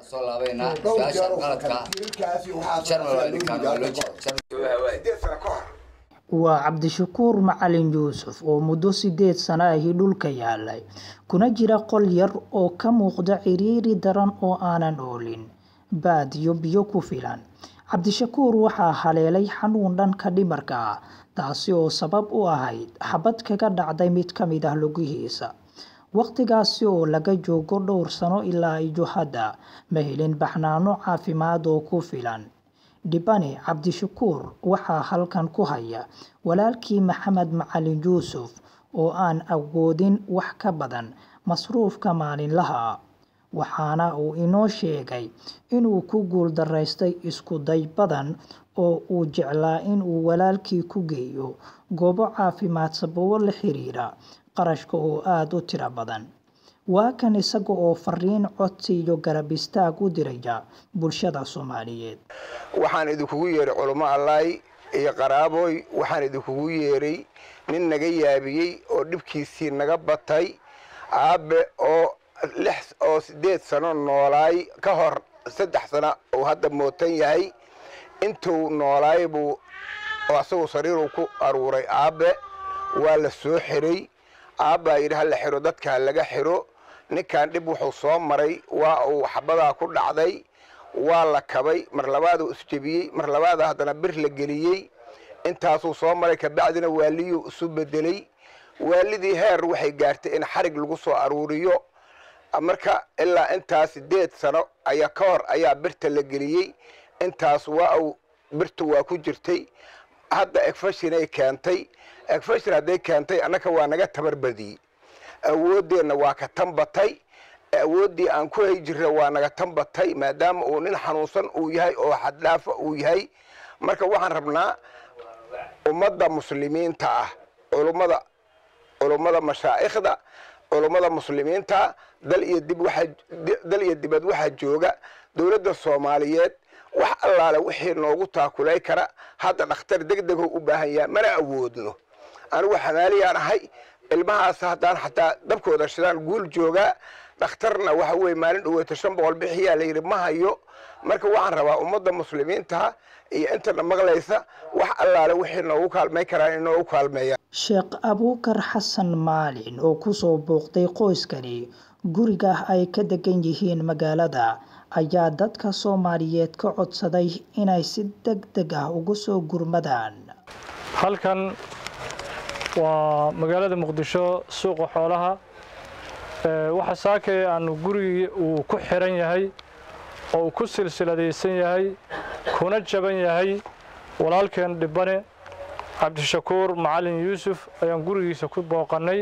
soo laabaynaa dhowr su-aasha jeer oo qaladka kale tiirkaasi waxaa jarmal waa loo idinkaan yidhi waa loo hadda je- jarmal sideed sano ka hor waa cabdishakuur macalin yuusuf oo muddo sideed sano ahi dhulka yaalay kuna jira qol yar oo ka muuqda ciriiri daran oo aanan oolin baad iyo biyo ku filan cabdishakuur waxaa haleelay xanuun dhanka dhimarka ah taasi oo sabab u ahayd xabad kaga dhacday mid ka mid ah lugihiisa waqtigaasi oo laga joogo dhowr sano ilaa iyo hadda ma helin baxnaano caafimaad oo ku filan dhibane cabdishakuur waxaa halkan ku haya walaalkii maxamed macalin yuusuf oo aan awoodin wax ka badan masruufka maalinlaha ah waxaana uu inoo sheegay inuu ku guuldaraystay isku day badan oo uu jeclaa inuu walaalkii ku geeyo goobo caafimaad sababo la xiriira qarashka oo aada u tiro badan waa kan isaga oo fariin codsi iyo garab istaag u diraya bulshada soomaaliyeed waxaan idinkugu yeeray culummo allaay iyo qaraaboy waxaan idinkugu yeeray nin naga yaabiyey oo dhibkiisii naga batay aabe oo lix oo siddeed sano noolaay ka hor saddex sano uu hadda mootan yahay intuu noolaay buu oo asagoo sariiruu ku aruuray aabe waa la soo xiray aabbaa yidhi ha la xiro dadka ha laga xiro ninkan dhib wuxuu soo maray waa uu xabadaa ku dhacday waa la kabay mar labaaduu isjebiyey mar labaada haddana bir la geliyey intaasuu soo maray kabacdina waaliyuu isu bedelay waalidii heer waxay gaartay in xarig lagu soo aruuriyo marka ilaa intaas sideed sano ayaa ka hor ayaa birta la geliyey intaas waa uu birtu waa ku jirtay hadda egfashinay keentay egfashin hadday keentay annaka waa naga tabar badiyey awooddeenna waa ka tanbatay awooddii aan ku hay jirra waa naga tanbatay maadaama uu nin xanuunsan uu yahay oo xaddhaafa uu yahay marka waxaan rabnaa ummadda muslimiinta ah culummada culummada mashaa'ikhda culummada muslimiinta dal iyo dib waxaa dal iyo dibad waxaa jooga dowladda soomaaliyeed wax allaale wixii noogu taakulay kara hadda dhakhtar deg degoo u baahan yaha mana awoodno anigu xamaaliyaan ahay ilmahaas haddaan xataa dabkooda shidaan guul joogaa dhakhtarna waxa weye maalin dhaweyta shan boqol bixiyaa la yidhi ma hayo marka waxaan rabaa ummadda muslimiinta iyo intana maqlaysa wax allaale wixii noogu kaalmay karaan in noogu kaalmeeyaan sheekh abuukar xasan maalin oo kusoo booqday qoyskani guriga ay ka degan yihiin magaalada ayaa dadka soomaaliyeed ka codsaday inay si deg deg ah ugu soo gurmadaan halkan waa magaalada muqdisho suuqa xoolaha waxa saakay aanu gurigii uu ku xiran yahay oo uu ku silsiladaysan yahay kuna jaban yahay walaalkeen dhibane cabdishakuur macalin yuusuf ayaan gurigiisa ku booqannay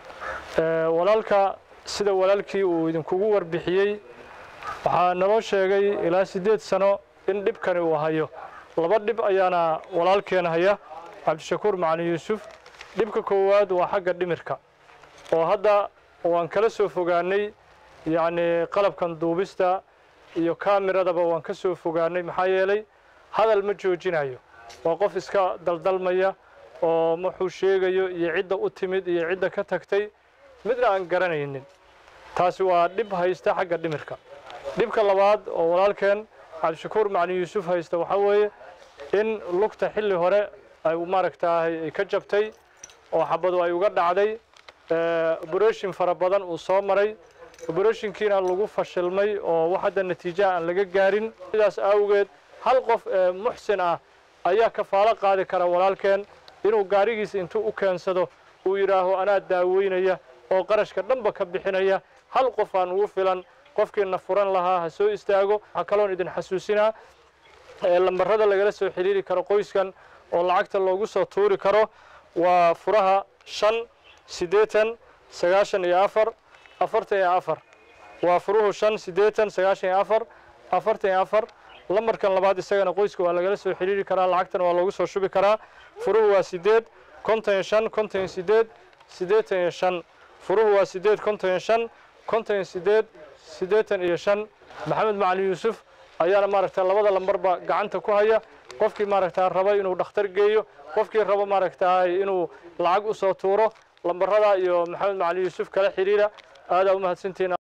walaalka sida walaalkii uu idinkugu warbixiyey waxaa naloo sheegay ilaa siddeed sano in dhibkani uu hayo laba dhib ayaana walaalkeen haya cabdishakuur macalin yuusuf dhibka koowaad waa xagga dhimirka oo hadda waan kala soo fogaannay yacnii qalabkan duubista iyo kaamiradaba waan ka soo fogaannay maxaa yeelay hadal ma joojinayo waa qof iska daldalmaya oo wuxuu sheegayo iyo cidda u timid iyo cidda ka tagtay midna aan garanaynin taasi waa dhib haysta xagga dhimirka dhibka labaad oo walaalkeen cabdishakuur macalin yuusuf haysta waxaa weeye in lugta xilli hore ay maaragtaahay ay ka jabtay oo xabadu ay uga dhacday obroshin fara badan uu soo maray obroshinkiina lagu fashilmay oo wax hadda natiijaha aan laga gaarin sidaas awgeed hal qof muxsin ah ayaa kafaalo qaadi kara walaalkeen inuu gaarigiisa intuu u keensado uu yidhaaho anaa daaweynaya oo qarashka dhanba ka bixinaya hal qof aan ugu filan qofkiina furan lahaa ha soo istaago waxaa kaloon idin xasuusinaa lambarada lagala soo xiriiri karo qoyskan oo lacagta loogu soo tuuri karo waa furaha shan siddeetan sagaashan iyo afar afartan iyo afar waa furuhu shan siddeetan sagaashan iyo afar afartan iyo afar lambarkan labaad isagana qoyska waa lagala soo xiriiri karaa lacagtana waa loogu soo shubi karaa furuhu waa siddeed konton iyo shan konton iyo siddeed siddeetan iyo shan furuhu waa siddeed konton iyo shan konton iyo siddeed siddeetan iyo shan maxamed macalin yuusuf ayaana maaragta labada lambarba gacanta ku haya qofkii maaragta raba inuu dhakhtar geeyo qofkii raba maaragta inuu lacag u soo tuuro lambarada iyo maxamed macalin yuusuf kala xiriira aadaa u mahadsantihiin